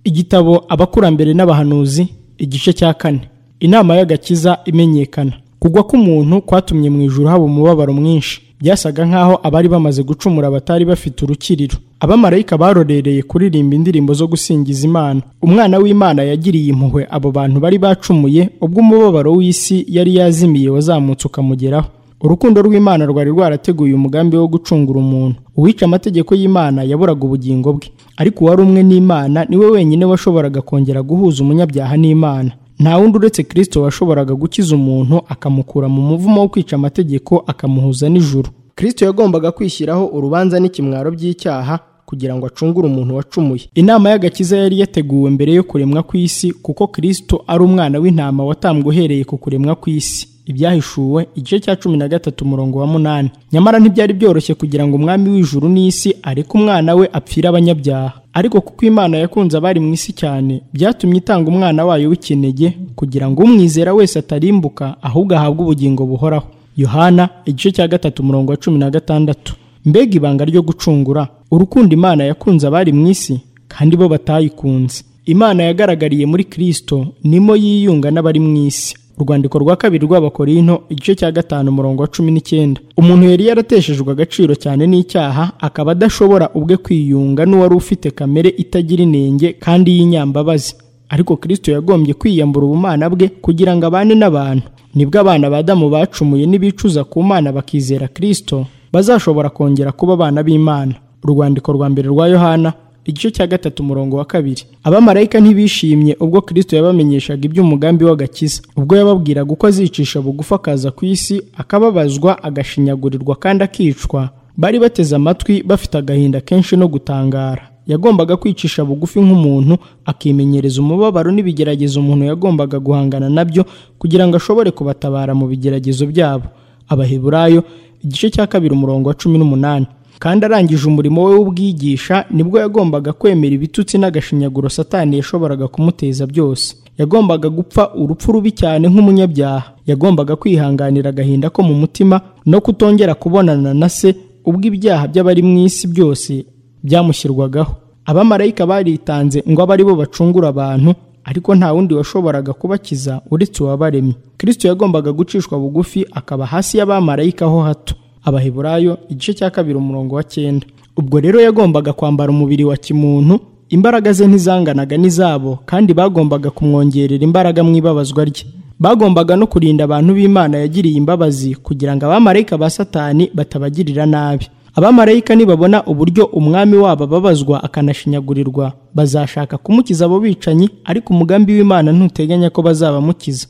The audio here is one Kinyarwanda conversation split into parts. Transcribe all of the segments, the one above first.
igitabo abakurambere n'abahanuzi igice cya kane inama y'agakiza imenyekana kugwa k'umuntu kwatumye mu ijuru haba umubabaro mwinshi byasaga nk'aho abari bamaze gucumura batari bafite urukiriro abamarayika barorereye kuririmba indirimbo zo gusingiza imana umwana w'imana yagiriye impuhwe abo bantu bari bacumuye ubwo umubabaro w'isi yari yazimiye wazamutse ukamugeraho urukundo rw'imana rwari rwarateguye umugambi wo gucungura umuntu uwica amategeko y'imana yaburaga ubugingo bwe ariko uwari umwe n'imana niwe wenyine washoboraga kongera guhuza umunyabyaha n'imana nta wundi uretse kirisito washoboraga gukiza umuntu akamukura mu muvumo wo kwica amategeko akamuhuza n'ijuru kirisito yagombaga kwishyiraho urubanza n'ikimwaro by'icyaha kugira ngo acungure umuntu wacumuye inama y'agakiza yari yateguwe mbere yo kuremwa kw'isi kuko kirisito ari umwana w'intama watambwe uhereye ku kuremwa kw'isi ibyahishuwe igice cya cumi na gatatu umurongo wa munani nyamara ntibyari byoroshye kugira ngo umwami w'ijuru n'isi areke umwana we apfire abanyabyaha ariko kuko imana yakunze abari mu isi cyane byatumye itanga umwana wayo w'ikinege kugira ngo umwizera wese atarimbuka ahubwo ahabwe ubugingo buhoraho yohana igice cya gatatu umurongo wa cumi na gatandatu mbega ibanga ryo gucungura urukundo imana yakunze abari mu isi kandi bo batayikunze imana yagaragariye muri kirisito nimo yiyunga n'abari mu isi urwandiko rwa kabiri rw'abakorinto igice cya gatanu umurongo wa cumi n'icyenda umuntu yari yarateshejwe agaciro cyane n'icyaha akaba adashobora ubwe kwiyunga n'uwari ufite kamere itagira inenge kandi y'inyambabazi ariko kirisito yagombye kwiyambura ubumana bwe kugira ngo abane n'abantu nibwo abana ba damu bacumuye n'ibicuza ku mana bakizera kirisito bazashobora kongera kuba abana b'imana urwandiko rwa mbere rwa yohana igice cya gatatu umurongo wa kabiri abamarayika ntibishimye ubwo kirisito yabamenyeshaga iby'umugambi w'agakiza ubwo yababwiraga uko azicisha bugufi akaza ku isi akababazwa agashinyagurirwa kandi akicwa bari bateze amatwi bafite agahinda kenshi no gutangara yagombaga kwicisha bugufi nk'umuntu akimenyereza umubabaro n'ibigeragezo umuntu yagombaga guhangana nabyo kugira ngo ashobore kubatabara mu bigeragezo byabo abaheburayo igice cya kabiri umurongo wa cumi n'umunani kandi arangije umurimo we w'ubwigisha nibwo yagombaga kwemera ibitutsi n'agashinyaguro satani yashoboraga kumuteza byose yagombaga gupfa urupfu rubi cyane nk'umunyabyaha yagombaga kwihanganira agahinda ko mu mutima no kutongera kubonana na se ubwo ibyaha by'abari mu isi byose byamushyirwagaho abamarayika baritanze ngo abe ari bo bacungura abantu ariko nta wundi washoboraga kubakiza uretse uwabaremye kirisito yagombaga gucishwa bugufi akaba hasi y'abamarayika ho hato abaheburayo igice cya kabiri umurongo wa cyenda ubwo rero yagombaga kwambara umubiri wa kimuntu imbaraga ze ntizanganaga n'izabo kandi bagombaga kumwongerera imbaraga mu ibabazwa rye bagombaga no kurinda abantu b'imana yagiriye imbabazi kugira ngo abamarayika ba satani batabagirira nabi abamarayika nibabona uburyo umwami wabo ababazwa akanashinyagurirwa bazashaka kumukiza abo bicanyi ariko umugambi w'imana ntuteganya ko bazabamukiza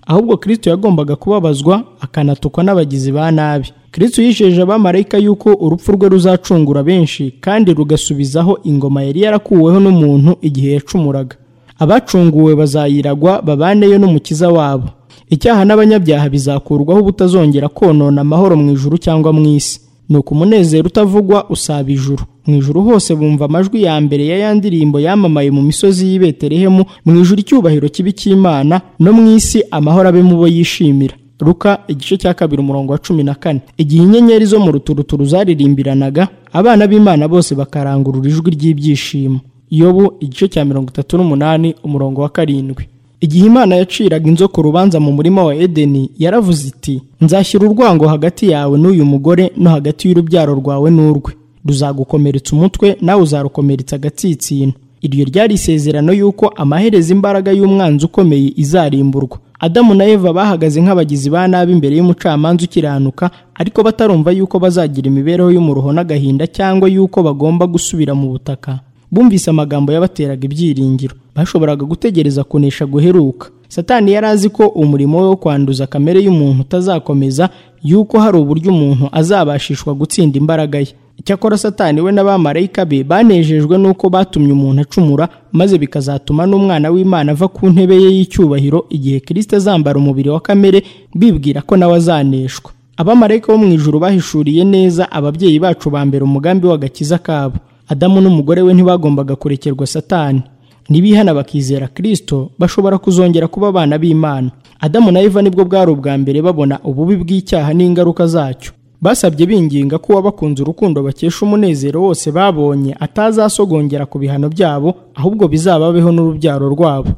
ahubwo kirisito yagombaga kubabazwa akanatukwa n'abagizi ba nabi kirisito yijeje abamarayika yuko urupfu rwe ruzacungura benshi kandi rugasubizaho ingoma yari yarakuweho n'umuntu igihe yacumuraga abacunguwe bazayiragwa babaneyo n'umukiza wabo icyaha n'abanyabyaha bizakurwaho ubutazongera konona amahoro mu ijuru cyangwa mu isi nuko umunezero utavugwa usaba ijuru mu ijuru hose bumva amajwi ya mbere ya ya ndirimbo yamamaye mu misozi y'i betelehemu mu ijuru icyubahiro kibi cy'imana no mu isi amahoro abe mu bo yishimira ruka igice cya kabiri umurongo wa cumi na kane igihe inyenyeri zo mu ruturuturu zaririmbiranaga abana b'imana bose bakarangurura ijwi ry'ibyishimo yobu igice cya mirongo itatu n'umunani umurongo wa karindwi igihe imana yaciraga inzoka urubanza mu murima wa edeni yaravuze iti nzashyira urwango hagati yawe n'uyu mugore no hagati y'urubyaro rwawe n'urwe ruzagukomeretsa umutwe nawe uzarukomeretsa agatsinsino iryo ryari isezerano y'uko amaherezo imbaraga y'umwanzi ukomeye izarimburwa adamu na eva bahagaze nk'abagizi ba nabi imbere y'umucamanza ukiranuka ariko batarumva y'uko bazagira imibereho y'umuruho n'agahinda cyangwa y'uko bagomba gusubira mu butaka bumvise amagambo yabateraga ibyiringiro bashoboraga gutegereza kunesha guheruka satani yari azi ko umurimo we wo kwanduza kamere y'umuntu utazakomeza yuko hari uburyo umuntu azabashishwa gutsinda imbaraga ye icyakora satani we n'abamarayika be banejejwe n'uko batumye umuntu acumura maze bikazatuma n'umwana w'imana ava ku ntebe ye y'icyubahiro igihe kirisita azambara umubiri wa kamere bibwira ko nawe azaneshwa abamarayika bo mu ijuru bahishuriye neza ababyeyi bacu ba mbere umugambi w'agakiza kabo adamu n'umugore we ntibagombaga kurekerwa satani nibihana bakizera kirisito bashobora kuzongera kuba abana b'imana adamu na eva nibwo bwari ubwa mbere babona ububi bw'icyaha n'ingaruka zacyo basabye binginga ko uwabakunze urukundo bakesha umunezero wose babonye atazasogongera ku bihano byabo ahubwo bizababeho n'urubyaro rwabo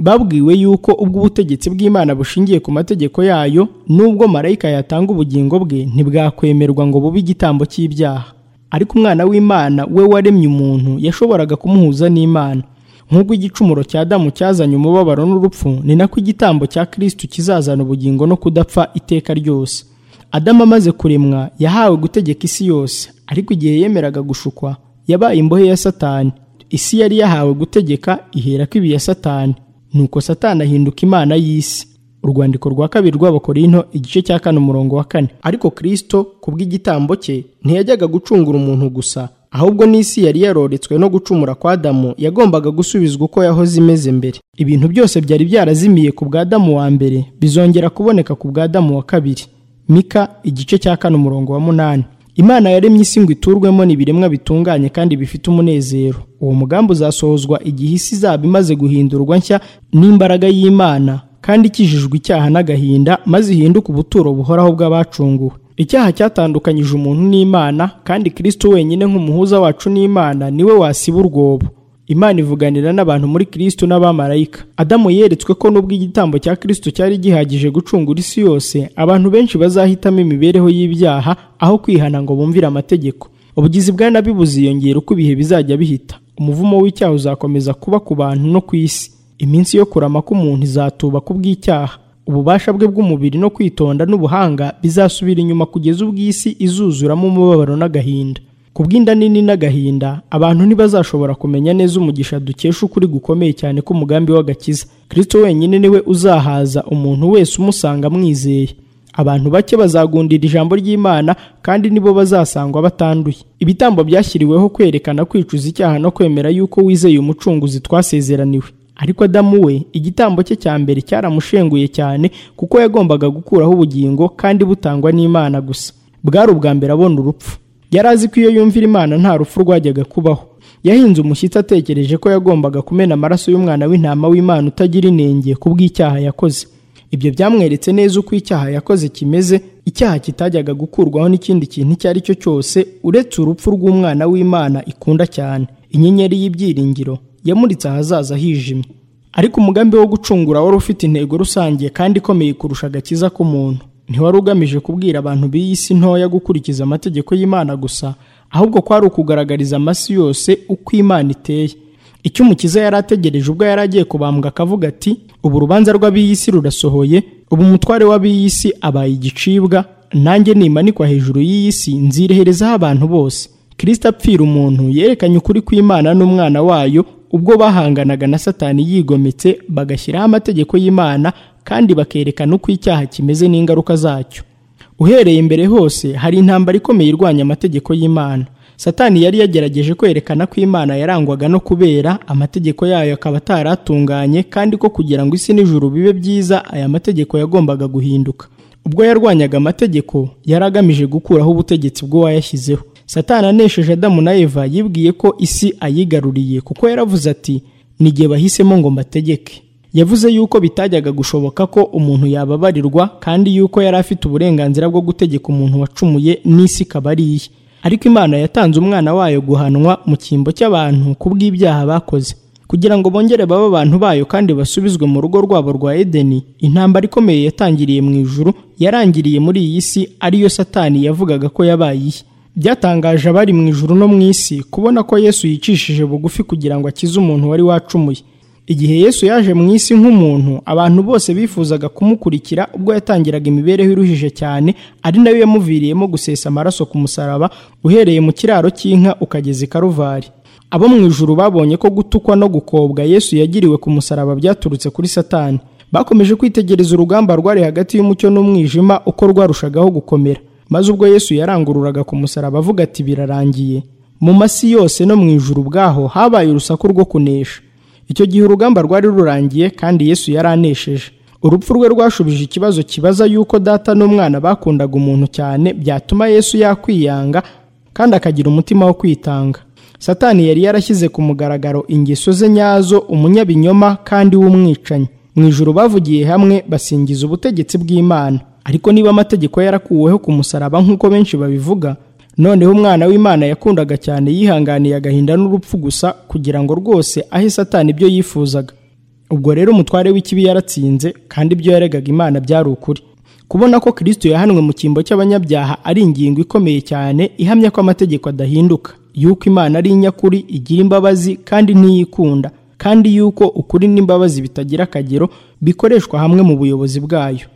babwiwe yuko ubwo ubutegetsi bw'imana bushingiye ku mategeko yayo n'ubwo marayika yatanga ubugingo bwe ntibwakwemerwa ngo bube igitambo cy'ibyaha ariko umwana w'imana we waremye umuntu yashoboraga kumuhuza n'imana nk'ubwo igicumuro cya damu cyazanye umubabaro n'urupfu ni nako igitambo cya kirisitu kizazana ubugingo no kudapfa iteka ryose adamu amaze kuremwa yahawe gutegeka isi yose ariko igihe yemeraga gushukwa yabaye imbohe ya satani isi yari yahawe gutegeka ihera ko ibi ya satani nuko satani ahinduka imana y'isi urwandiko rwa kabiri rw'abakorinto igice cya kane umurongo wa kane ariko kirisito ku bw'igitambo cye ntiyajyaga gucungura umuntu gusa ahubwo n'isi yari yaroretswe no gucumura kwa damu yagombaga gusubizwa uko yahoze imeze mbere ibintu byose byari byarazimiye ku bwa damu wa mbere bizongera kuboneka ku bwa damu wa kabiri mika igice cya kane umurongo wa munani imana yaremye isi ngo iturwemo n'ibiremwa bitunganye kandi bifite umunezero uwo mugambi uzasohozwa igihe isi izaba imaze guhindurwa nshya n'imbaraga y'imana kandi ikijijwe icyaha n'agahinda maze ihinduke ubuturo buhoraho bw'abacunguwe icyaha cyatandukanyije umuntu n'imana kandi kirisito wenyine nk'umuhuza wacu n'imana niwe wasiba urwobo imana ivuganira n'abantu muri kirisito n'abamarayika adamu yeretswe ko n'ubwo igitambo cya kirisito cyari gihagije gucungura isi yose abantu benshi bazahitamo imibereho y'ibyaha aho kwihana ngo bumvire amategeko ubugizi bwa nabi buziyongera uko ibihe bizajya bihita umuvumo w'icyaha uzakomeza kuba ku bantu no ku isi iminsi yo kurama k'umuntu izatuba ku bw'icyaha ububasha bwe bw'umubiri no kwitonda n'ubuhanga bizasubira inyuma kugeza ubwo isi izuzuramo umubabaro n'agahinda ku bw'inda nini n'agahinda abantu ntibazashobora kumenya neza umugisha dukesha ukuri gukomeye cyane k'umugambi w'agakiza kirisito wenyine niwe uzahaza umuntu wese umusanga amwizeye abantu bake bazagundira ijambo ry'imana kandi nibo bazasangwa batanduye ibitambo byashyiriweho kwerekana kwicuza icyaha no kwemera yuko wizeye umucunguzi twasezeraniwe ariko adamu we igitambo cye cya mbere cyaramushenguye cyane kuko yagombaga gukuraho ubugingo kandi butangwa n'imana gusa bwari ubwa mbere abona urupfu yari azi ko iyo yumvira imana nta rupfu rwajyaga kubaho yahinze umushyitsi atekereje ko yagombaga kumena amaraso y'umwana w'intama w'imana utagira inenge ku bw'icyaha yakoze ibyo byamweretse neza uko icyaha yakoze kimeze icyaha kitajyaga gukurwaho n'ikindi kintu icyo ari cyo cyose uretse urupfu rw'umwana w'imana ikunda cyane inyenyeri y'ibyiringiro yamuritse ahazaza hijimye ariko umugambi wo gucungura wari ufite intego rusange kandi ikomeye kurusha agakiza k'umuntu ntiwari ugamije kubwira abantu b'iyi si ntoya gukurikiza amategeko y'imana gusa ahubwo kwari ukugaragariza amasi yose uko imana iteye icyo umukiza yari ategereje ubwo yari agiye kubambwa akavuga ati ubu urubanza rw'ab'iyi si rurasohoye ubu umutware w'ab'iyi si abaye igicibwa nanjye nimanikwa hejuru y'iyi si nzireherezaho abantu bose kirisita apfira umuntu yerekanye ukuri kw'imana n'umwana wayo ubwo bahanganaga na satani yigometse bagashyiraho amategeko y'imana kandi bakerekana uko icyaha kimeze n'ingaruka zacyo uhereye imbere hose hari intambara ikomeye irwanya amategeko y'imana satani yari yagerageje kwerekana ko imana yarangwaga no kubera amategeko yayo akaba ataratunganye kandi ko kugira ngo isi n'ijuru bibe byiza aya mategeko yagombaga guhinduka ubwo yarwanyaga amategeko yari agamije gukuraho ubutegetsi bw'uwayashyizeho satani anesheje adamu na eva yibwiye ko isi ayigaruriye kuko yaravuze ati n'igihe bahisemo ngo mbategeke yavuze yuko bitajyaga gushoboka ko umuntu yababarirwa kandi yuko yari afite uburenganzira bwo gutegeka umuntu wacumuye n'isi ikaba ari iye ariko imana yatanze umwana wayo guhanwa mu cyimbo cy'abantu ku bw'ibyaha bakoze kugira ngo bongere babe abantu bayo kandi basubizwe mu rugo rwabo rwa edeni intambara ikomeye yatangiriye mu ijuru yarangiriye muri iyi si ariyo satani yavugaga ko yabaye iye byatangaje abari mu ijuru no mu isi kubona ko yesu yicishije bugufi kugira ngo akize umuntu wari wacumuye igihe yesu yaje mu isi nk'umuntu abantu bose bifuzaga kumukurikira ubwo yatangiraga imibereho iruhije cyane ari nayo yamuviriyemo gusesa amaraso ku musaraba uhereye mu kiraro cy'inka ukageza i karuvari abo mu ijuru babonye ko gutukwa no gukobwa yesu yagiriwe ku musaraba byaturutse kuri satani bakomeje kwitegereza urugamba rwari hagati y'umucyo n'umwijima uko rwarushagaho gukomera maze ubwo yesu yarangururaga ku musaraba avuga ati birarangiye mu masi yose no mu ijuru ubwaho habaye urusaku rwo kunesha icyo gihe urugamba rwari rurangiye kandi yesu yari anesheje urupfu rwe rwashubije ikibazo kibaza yuko data n'umwana bakundaga umuntu cyane byatuma yesu yakwiyanga kandi akagira umutima wo kwitanga satani yari yarashyize ku mugaragaro ingeso ze nyazo umunyabinyoma kandi w'umwicanyi mu ijuru bavugiye hamwe basingiza ubutegetsi bw'imana ariko niba amategeko ye yarakuweho ku musaraba nk'uko benshi babivuga noneho umwana w'imana yakundaga cyane yihanganiye agahinda n'urupfu gusa kugira ngo rwose ahe satani ibyo yifuzaga ubwo rero umutware w'ikibi yaratsinze kandi ibyo yaregaga imana byari ukuri kubona ko kirisito yahanwe mu cyimbo cy'abanyabyaha ari ingingo ikomeye cyane ihamya ko amategeko adahinduka yuko imana ari inyakuri igira imbabazi kandi ntiyikunda kandi yuko ukuri n'imbabazi bitagira akagero bikoreshwa hamwe mu buyobozi bwayo